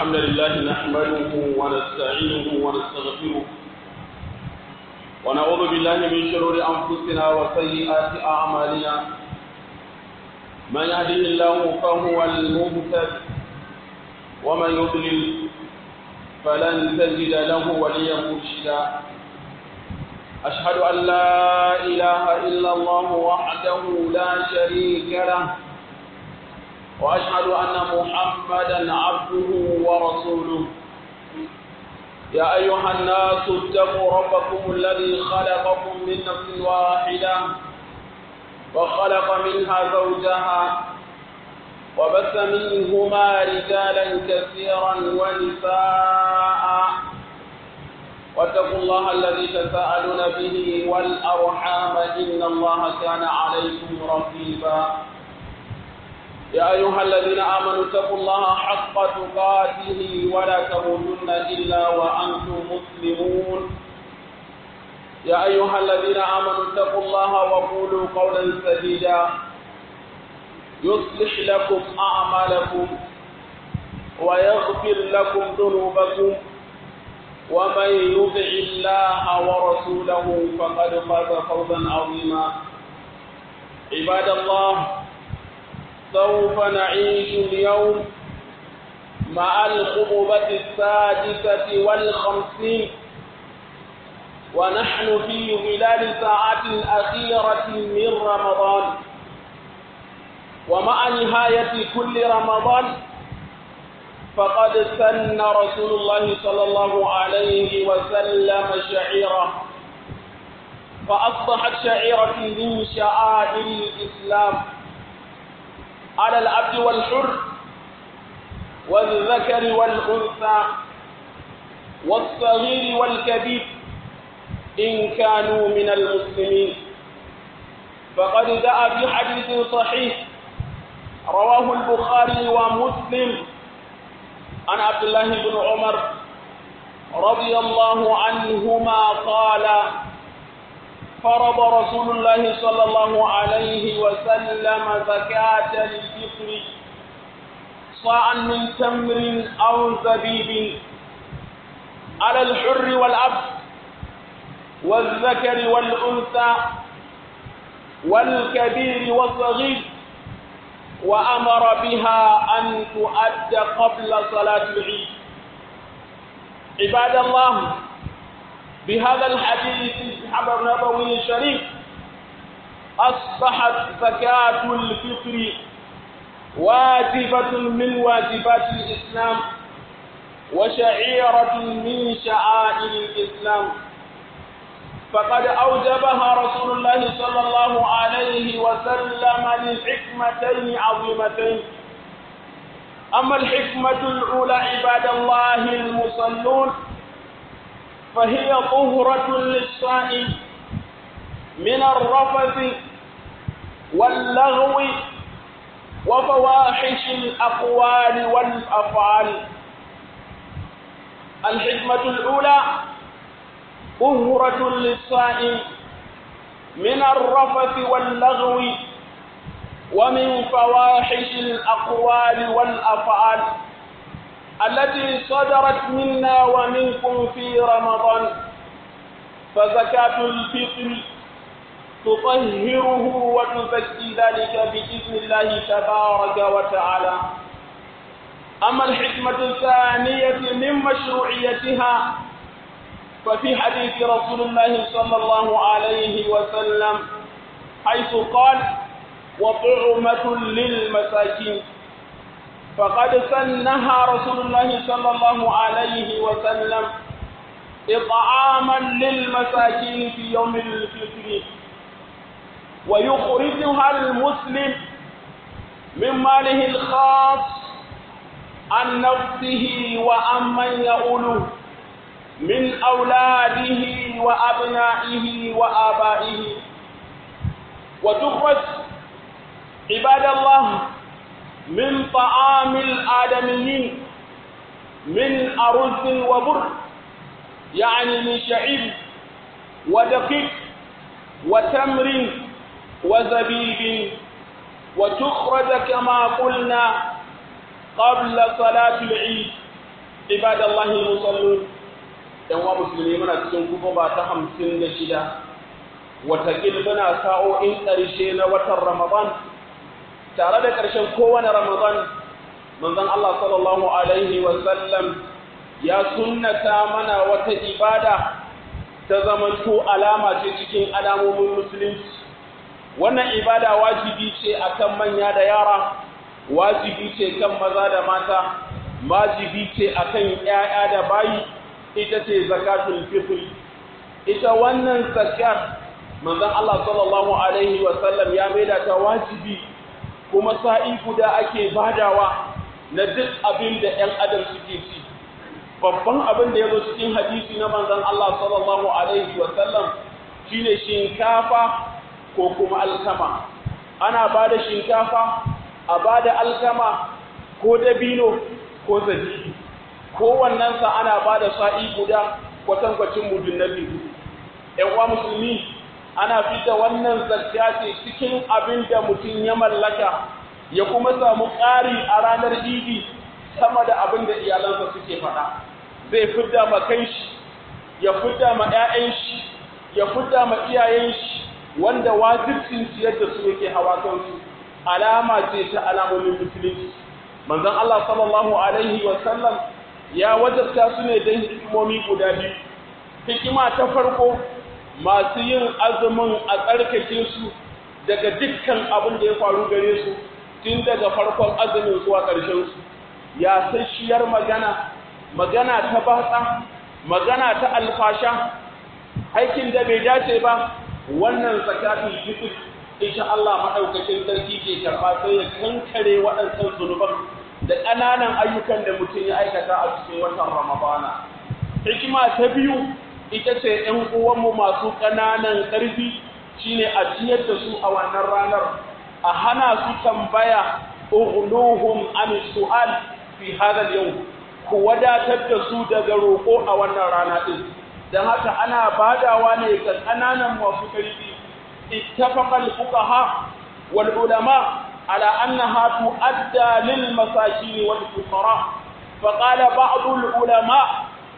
الحمد لله نحمده ونستعينه ونستغفره ونعوذ بالله من شرور أنفسنا وسيئات أعمالنا من يهده الله فهو المهتد ومن يضلل فلن تجد له وليا مرشدا أشهد أن لا إله إلا الله وحده لا شريك له وأشهد أن محمدا عبده ورسوله يا أيها الناس اتقوا ربكم الذي خلقكم من نفس واحدة وخلق منها زوجها وبث منهما رجالا كثيرا ونساء واتقوا الله الذي تساءلون به والأرحام إن الله كان عليكم رقيبا يا أيها الذين آمنوا اتقوا الله حق تقاته ولا تموتن إلا وأنتم مسلمون يا أيها الذين آمنوا اتقوا الله وقولوا قولا سديدا يصلح لكم أعمالكم ويغفر لكم ذنوبكم ومن يطع الله ورسوله فقد فاز فوزا عظيما عباد الله سوف نعيش اليوم مع الخطبة السادسة والخمسين ونحن في ظلال ساعات الأخيرة من رمضان ومع نهاية كل رمضان فقد سن رسول الله صلى الله عليه وسلم شعيرة فأصبحت شعيرة من شعائر الإسلام على العبد والحر والذكر والأنثى والصغير والكبير إن كانوا من المسلمين فقد جاء في حديث صحيح رواه البخاري ومسلم عن عبد الله بن عمر رضي الله عنهما قال فرض رسول الله صلى الله عليه وسلم زكاة الفطر صاعا من تمر أو زبيب على الحر والعبد والذكر والأنثى والكبير والصغير وأمر بها أن تؤدى قبل صلاة العيد عباد الله بهذا الحديث النبوي الشريف أصبحت زكاة الفطر واجبة من واجبات الإسلام وشعيرة من شعائر الإسلام فقد أوجبها رسول الله صلى الله عليه وسلم لحكمتين عظيمتين أما الحكمة الأولى عباد الله المصلون فهي طهرة للصائم من الرفث واللغو وفواحش الأقوال والأفعال الحكمة الأولى طهرة للصائم من الرفث واللغو ومن فواحش الأقوال والأفعال التي صدرت منا ومنكم في رمضان فزكاة الفطر تطهره وتزكي ذلك بإذن الله تبارك وتعالى أما الحكمة الثانية من مشروعيتها ففي حديث رسول الله صلى الله عليه وسلم حيث قال وطعمة للمساكين فقد سنها رسول الله صلى الله عليه وسلم إطعاما للمساكين في يوم الفطر ويخرجها المسلم من ماله الخاص عن نفسه وعن من يؤوله من أولاده وأبنائه وآبائه وتخرج عباد الله من طعام الآدميين من أرز وبر يعني من شعير ودقيق وتمر وزبيب وتخرج كما قلنا قبل صلاة العيد عباد الله المصلون ‘yan wa musulmi muna cikin kuma ba ta hamsin da shida watakil muna sa'o'in ƙarshe na watan ramadan tare da ƙarshen kowane ramadan manzon Allah sallallahu alaihi wasallam ya sunnata mana wata ibada ta zamanto alama ce cikin alamomin musulunci wannan ibada wajibi ce akan manya da yara wajibi ce kan maza da mata wajibi ce akan 'ya'ya da bayi ita ce zakatul fitr ita wannan zakat manzon Allah sallallahu alaihi wa sallam ya maida ta wajibi kuma sa'i guda ake badawa na duk abin da ɗan adam suke ci babban abin da ya zo cikin hadisi na manzon Allah sallallahu alaihi wa sallam shine shinkafa ko kuma alkama ana bada shinkafa a bada alkama ko dabino ko zabibi kowannensa ana ba da sa'i guda kwatankwacin mudun na biyu. ‘Yan uwa musulmi ana fita wannan zakka ce cikin abin da mutum ya mallaka ya kuma samu ƙari a ranar idi sama da abin da iyalansa suke faɗa. Zai fidda ma kan shi, ya fidda ma ‘ya'yan shi, ya fidda ma iyayen shi wanda wajibcin ciyar da su yake hawa kansu. Alama ce ta alamomin musulunci. Manzon Allah sallallahu alaihi wa sallam ya wajabta su ne don hikimomi guda biyu hikima ta farko masu yin azumin a tsarkake su daga dukkan abin da ya faru gare su tun daga farkon azumin zuwa ƙarshen su ya sashiyar magana magana ta batsa magana ta alfasha aikin da bai dace ba wannan zakatul fitr insha Allah madaukakin sarki ke karba sai ya kankare waɗannan zunuban da ƙananan ayyukan da mutum ya aikata a cikin watan Ramadana. Hikima ta biyu ita ce ‘yan uwanmu masu ƙananan ƙarfi shine a ciyar da su a wannan ranar, a hana su tambaya ugluhum an su'al fi hadal yau, ku wadatar da su daga roƙo a wannan rana ɗin. Don haka ana badawa ne ga ƙananan masu ƙarfi, ittafaqal fuqaha wal ulama على أنها تؤدى للمساكين والفقراء فقال بعض العلماء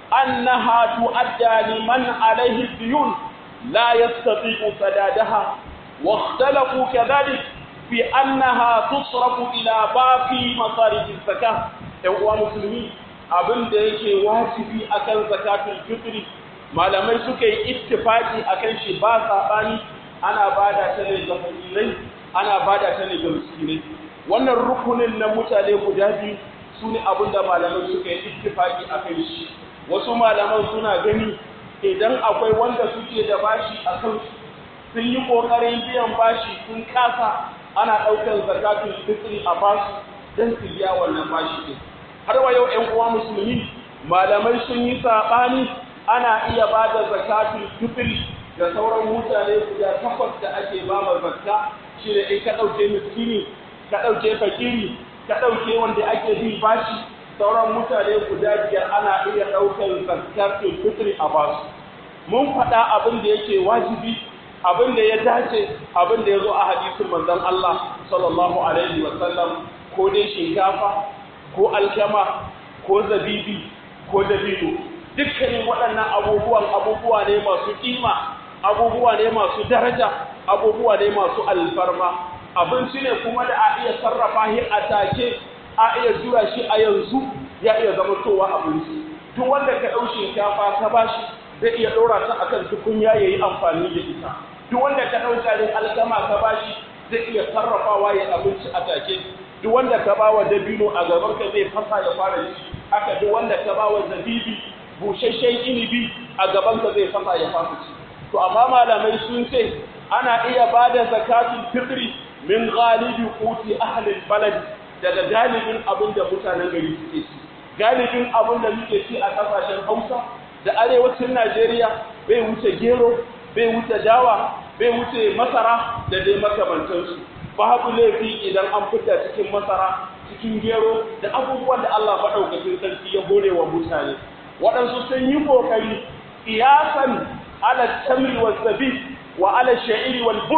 أنها تؤدى لمن عليه الديون لا يستطيع سدادها واختلفوا كذلك في أنها تصرف إلى باقي مصارف الزكاة يوم مسلمين abin da yake wajibi akan zakatul fitri malamai suka yi ittifaki akan shi ba sabani ana bada ta ne ga fakirai ana bada ta ne ga miskinai wannan rukunin na mutane guda biyu su ne abinda malamai suka yi ittifaki a kai shi wasu malaman suna gani idan akwai wanda suke da bashi a kan sun yi ƙoƙarin biyan bashi sun kasa ana ɗaukar zakatun fitri a basu don su biya wannan bashi ɗin har wa yau ƴan uwa musulmi malamai sun yi saɓani ana iya ba da zakatun fitri ga sauran mutane guda takwas da ake ba ma zakka shi ne in ka ɗauke miskini ka ɗauke fakiri ka ɗauke wanda ake bin bashi sauran mutane guda biyar ana iya ɗaukar zakkar fitri a basu mun faɗa abin da yake wajibi abin da ya dace abin da ya zo a hadisin manzon Allah sallallahu alaihi wa sallam ko dai shinkafa ko alkama ko zabibi ko dabino dukkanin waɗannan abubuwan abubuwa ne masu kima abubuwa ne masu daraja abubuwa ne masu alfarma abinci ne kuma da a iya sarrafa shi a take a iya jura shi a yanzu ya iya zama towa abinci duk wanda ka ɗau shinkafa ka bashi zai iya ɗora ta akan tukunya ya yi amfani da ita duk wanda ka ɗau garin alkama ka bashi zai iya sarrafawa ya abinci a take duk wanda ka ba wa dabino a gaban ka zai fasa ya fara ci haka duk wanda ka ba wa zabibi busasshen inibi a gaban ka zai fasa ya fara ci to amma malamai sun ce ana iya ba da zakatul fitri min galibi quti ahli balad daga galibin abin da mutanen gari suke ci galibin abin da muke ci a kasashen Hausa da arewacin Najeriya bai wuce gero bai wuce dawa bai wuce masara da dai makamantansu babu laifi idan an fita cikin masara cikin gero da abubuwan da Allah maɗaukakin sarki ya hore wa mutane waɗansu sun yi ƙoƙari iyasan ala tamri wa zabi wa ala sha'iri wal bur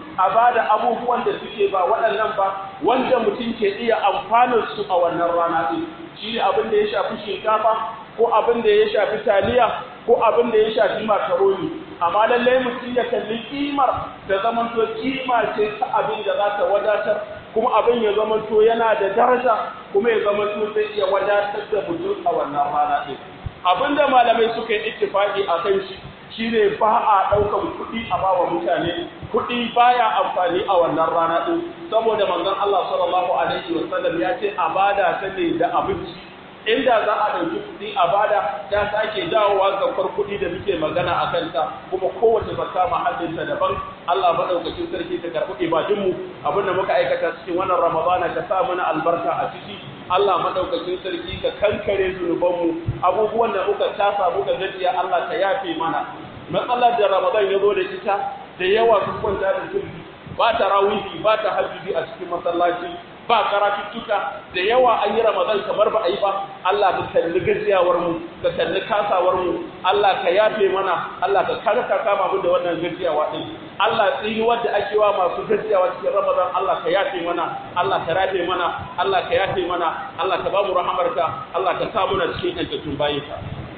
a ba da abubuwan da suke ba waɗannan ba wanda mutum ke iya amfanin su a wannan rana ɗin shi ne abin da ya shafi shinkafa ko abin da ya shafi taliya ko abin da ya shafi makaroni amma lallai mutum ya kalli kimar da zamanto kima ce ta abin da za ta wadatar kuma abin ya zamanto yana da daraja kuma ya zamanto zai iya wadatar da mutum a wannan rana ɗin abin da malamai suka yi ittifaqi a kan shi shine ba a ɗaukan kuɗi a bawa mutane kuɗi baya amfani a wannan rana ɗin saboda manzon Allah sallallahu alaihi wasallam ya ce a bada ta ne da abinci inda za a ɗauki kuɗi a bada ya sake dawowa zakar kuɗi da muke magana a kanta kuma kowace zakka mahallinta daban Allah maɗaukacin sarki ta karɓi ibadunmu abin da muka aikata cikin wannan Ramadana ka sa mana albarka a ciki Allah maɗaukacin sarki ka kankare zunubanmu abubuwan da muka tasa muka gajiya Allah ka yafe mana matsalar da Ramadan ya zo da ita da yawa sun kwanta da sirri ba ta rawihi ba ta hajjubi a cikin masallaci ba karatuttuka da yawa an yi ramadan kamar ba a yi ba Allah ka kalli gajiyawar mu ka kalli kasawar mu Allah ka yafe mana Allah ka kare ka kama mu da wannan gajiyawa din Allah tsini wanda ake wa masu gajiyawa cikin ramadan Allah ka yafe mana Allah ka rafe mana Allah ka yafe mana Allah ka ba mu rahamarka Allah ka sa muna cikin yantattun bayinka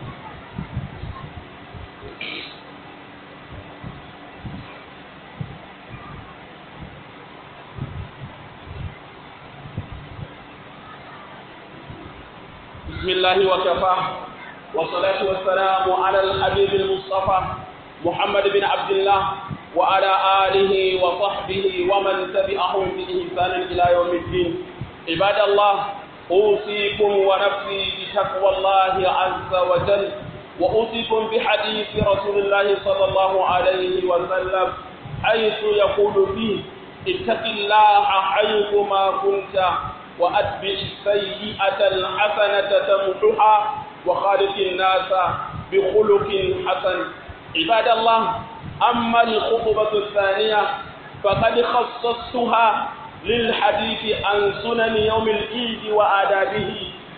بسم الله وكفى والصلاة والسلام على الحبيب المصطفى محمد بن عبد الله وعلى آله وصحبه ومن تبعهم بإحسان إلى يوم الدين عباد الله أوصيكم ونفسي بتقوى الله عز وجل وأوصيكم بحديث رسول الله صلى الله عليه وسلم حيث يقول فيه اتق الله حيثما كنت وأتبع السيئة الحسنة تمحها وخالق الناس بخلق حسن عباد الله أما الخطبة الثانية فقد خصصتها للحديث عن سنن يوم العيد وآدابه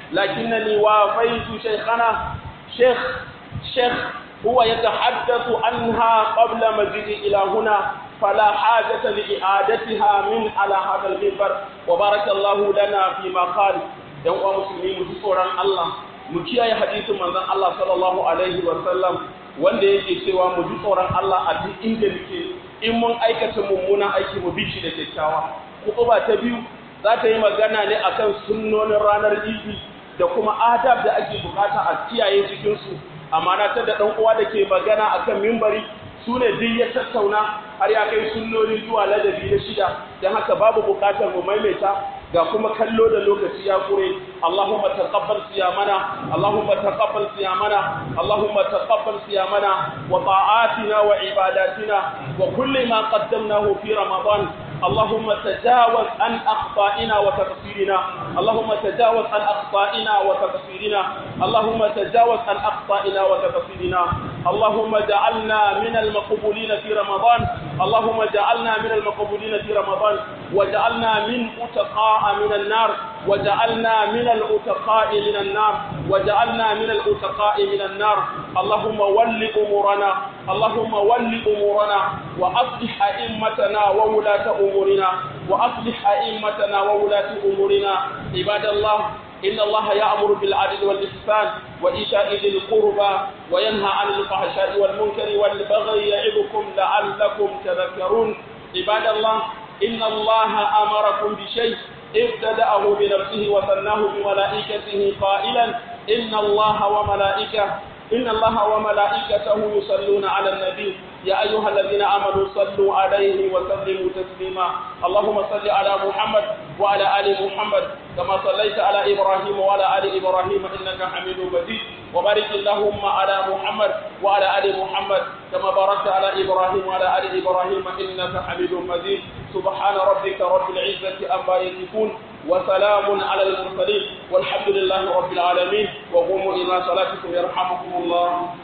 لكنني وافيت شيخنا شيخ شيخ هو يتحدث عنها قبل مجيء إلى هنا فلا حاجة لإعادتها من على هذا المنبر وبارك الله لنا فيما قال يوم مسلمين متصورا الله مكيا حديث من الله صلى الله عليه وسلم wanda yake cewa mu ji tsoron Allah a duk inda muke in mun aikata mummunan aiki mu bi shi da kyakkyawa kutuba ta biyu za ta yi magana ne akan sunnonin ranar idi da kuma adab da ake bukata a kiyaye cikin su amana ta da dan uwa da ke magana akan mimbari su ne duk ya tattauna har ya kai sunnoni zuwa ladabi na shida don haka babu bukatar mu maimaita ga kuma kallo da lokaci ya kure Allahumma taqabbal siyamana Allahumma taqabbal siyamana Allahumma taqabbal siyamana wa ta'atina wa ibadatina wa kulli ma qaddamnahu fi ramadan اللهم تجاوز عن أخطائنا وتقصيرنا اللهم تجاوز عن أخطائنا وتقصيرنا اللهم تجاوز عن أخطائنا وتقصيرنا اللهم اجعلنا من المقبولين في رمضان اللهم اجعلنا من المقبولين في رمضان وجعلنا من أتقاء من النار وجعلنا من الأتقاء من النار وجعلنا من الأتقاء من النار اللهم ول أمورنا اللهم ول أمورنا وأصلح أئمتنا وولاة أمورنا وأصلح أئمتنا وولاة أمورنا عباد الله إن الله يأمر بالعدل والإحسان وإيتاء ذي القربى وينهى عن الفحشاء والمنكر والبغي يعظكم لعلكم تذكرون عباد الله إن الله أمركم بشيء ابتدأه بنفسه وثناه بملائكته قائلا إن الله وملائكته إن الله وملائكته يصلون على النبي يا أيها الذين آمنوا صلوا عليه وسلموا تسليما اللهم صل على محمد وعلى آل محمد كما صليت على إبراهيم وعلى آل إبراهيم إنك حميد مجيد وبارك اللهم على محمد وعلى آل محمد كما باركت على إبراهيم وعلى آل إبراهيم إنك حميد مجيد سبحان ربك رب العزة أما يصفون وسلام على المرسلين والحمد لله رب العالمين وقوموا إلى صلاتكم يرحمكم الله